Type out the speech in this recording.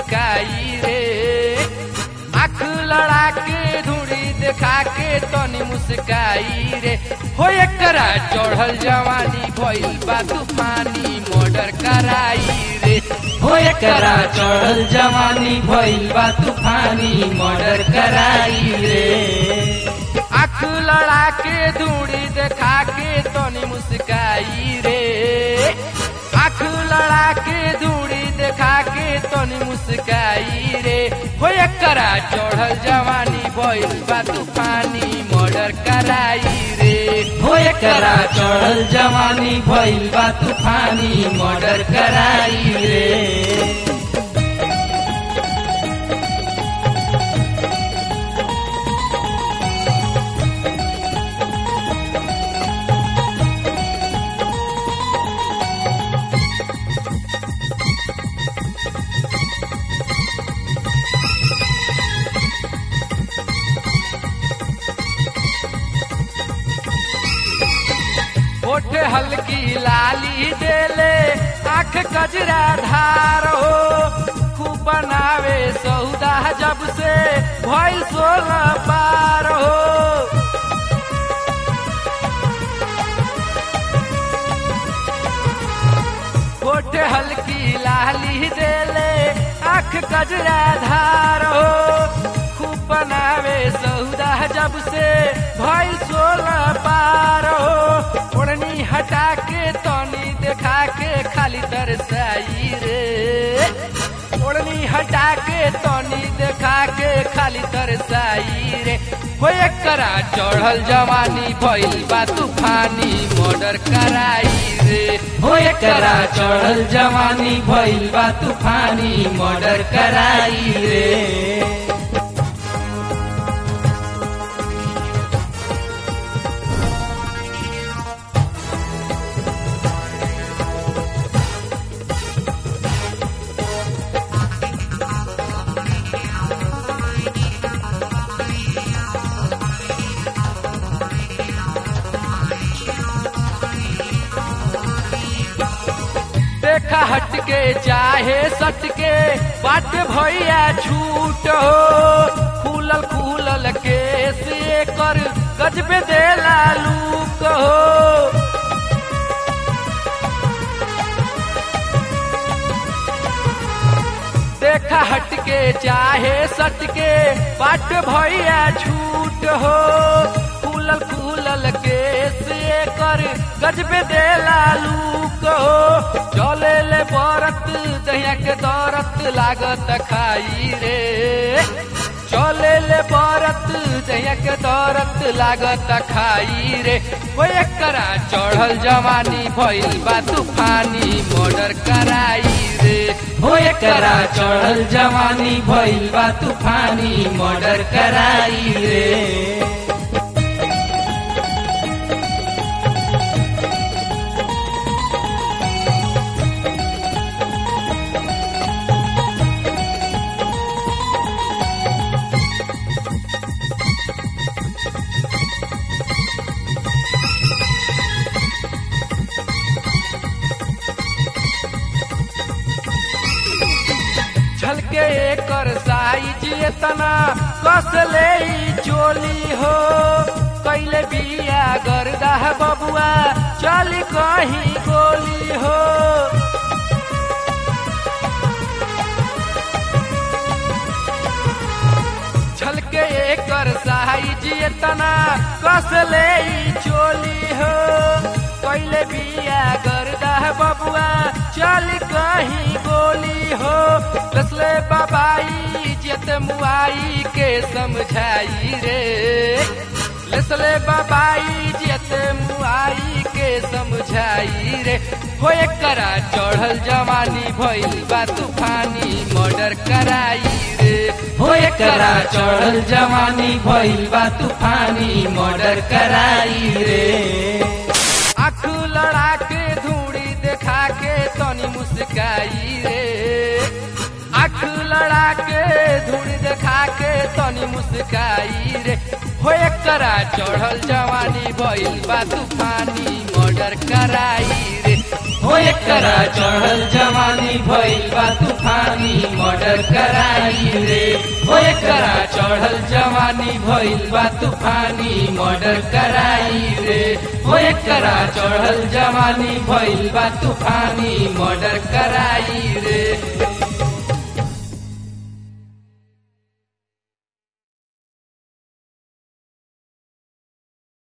मुस्काई रे आँख लड़ा के धूड़ी देखा के तनी मुस्काई रे हो एकरा चढ़ल जवानी भइल बा तूफानी मर्डर कराई रे हो एकरा चढ़ल जवानी भइल बा तूफानी मर्डर कराई रे आँख लड़ा के धूड़ी देखा के तनी मुस्काई रे आँख लड़ा के धूड़ी देखा के तनी मुस्काई रे हो एकरा चढ़ल जवानी भइल बा तूफानी मर्डर कराई रे हो एकरा चढ़ल जवानी भइल बा तूफानी मर्डर कराई रे होठ हल्की लाली देले आँख कजरा धार हो खूब बनावे सौदा जब से भइल सोलह पार हो होठ हल्की लाली देले आँख कजरा धार हो खूब बनावे सौदा जब से भइल सोलह पार हो ओढ़नी हटा के तनी देखा के खाली तरसाई रे ओढ़नी हटा के तनी देखा के खाली तरसाई रे हो एकरा चढ़ल जवानी भइल बा तूफानी मर्डर कराई रे हो एकरा चढ़ल जवानी भइल बा तूफानी मर्डर कराई रे देखा हट के चाहे सट के बाट भैया छूट हो खुलल खुलल केस कर गजबे देला लूक हो देखा हट के चाहे सट के बाट भैया छूट हो खुलल खुलल केस कर गजबे देला लूक हो चले ले बरत दहिया के दौरत लागत खाई रे चले ले बरत दहिया के दौरत लागत खाई रे हो एकरा चढ़ल जवानी भइल बा तूफानी मर्डर कराई रे हो एकरा चढ़ल जवानी भइल बा तूफानी मर्डर कराई रे झलके एकर साइज एतना कस ले ई चोली हो कैले बिया गर्दा बबुआ चल कहीं गोली हो झलके एकर साइज एतना कस ले ई चोली हो कैले बिया गर्दा बबुआ चल कहीं गोली हो कसले बाबाई जित मुआई के समझाई रे लसले बाबाई जित मुआई के समझाई रे हो एकरा चढ़ल जवानी भइल बा तूफानी मर्डर कराई रे हो एकरा चढ़ल जवानी भइल बा तूफानी मर्डर कराई रे आँख लड़ा के धूड़ी देखा के तनी मुस्काई रे आँख लड़ा के धूड़ी देखा के तनी मुस्काई रे हो एकरा चढ़ल जवानी भइल बा तूफानी मर्डर कराई रे हो एक एकरा चढ़ल जवानी भइल बा तूफानी मर्डर कराई रे ओ एकरा चढ़ल जवानी भइल बा तूफानी मर्डर कराई रे ओ एकरा चढ़ल जवानी भइल बा तूफानी मर्डर कराई रे